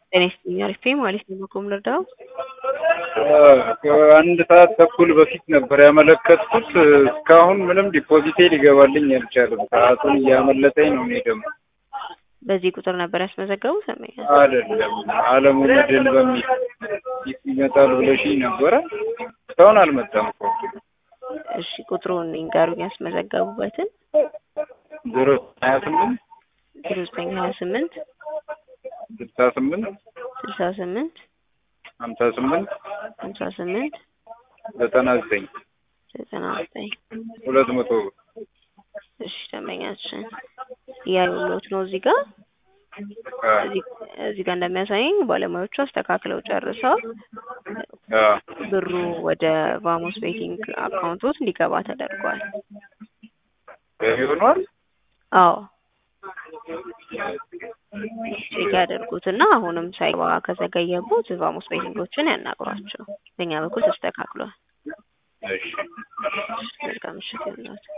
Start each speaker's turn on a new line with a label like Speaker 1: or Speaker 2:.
Speaker 1: ጤና ይስጥልኝ አሪፍ ነኝ ማለት ነው። በኮም ልርዳው?
Speaker 2: ከአንድ ሰዓት ተኩል በፊት ነበር ያመለከትኩት። እስካሁን ምንም ዲፖዚቴ ሊገባልኝ አልቻለም። ሰዓቱን እያመለጠኝ ነው። እኔ ደግሞ
Speaker 1: በዚህ ቁጥር ነበር ያስመዘገቡ ሰመኛ
Speaker 2: አይደለም አለሙ መድን በሚል ይመጣል ብለሽኝ ነበረ። እስካሁን አልመጣም እኮ።
Speaker 1: እሺ ቁጥሩን ይንገሩኝ ያስመዘገቡበትን።
Speaker 2: ዜሮ ሀያ ስምንት
Speaker 1: ዜሮ ዘጠኝ ሀያ ስምንት
Speaker 2: ስልሳ ስምንት
Speaker 1: ስልሳ ስምንት
Speaker 2: ሀምሳ ስምንት
Speaker 1: ሀምሳ ስምንት
Speaker 2: ዘጠና ዘጠኝ
Speaker 1: ዘጠና ዘጠኝ
Speaker 2: ሁለት መቶ ብር
Speaker 1: እሺ ደንበኛችን እያሉት ነው እዚህ ጋር እዚህ ጋር እንደሚያሳየኝ ባለሙያዎቹ አስተካክለው ጨርሰው ብሩ ወደ ቫሞስ ቤቲንግ አካውንቶት እንዲገባ ተደርጓል።
Speaker 2: ገቢ ሆኗል።
Speaker 1: አዎ ቼክ ያደርጉትና አሁንም ሳይገባ ከዘገየቦት ቫሞስ ቤቲንጎችን ያናግሯቸው። በእኛ በኩል ተስተካክሏል።
Speaker 2: እሺ
Speaker 1: መልካም ምሽት ይሁንላችሁ።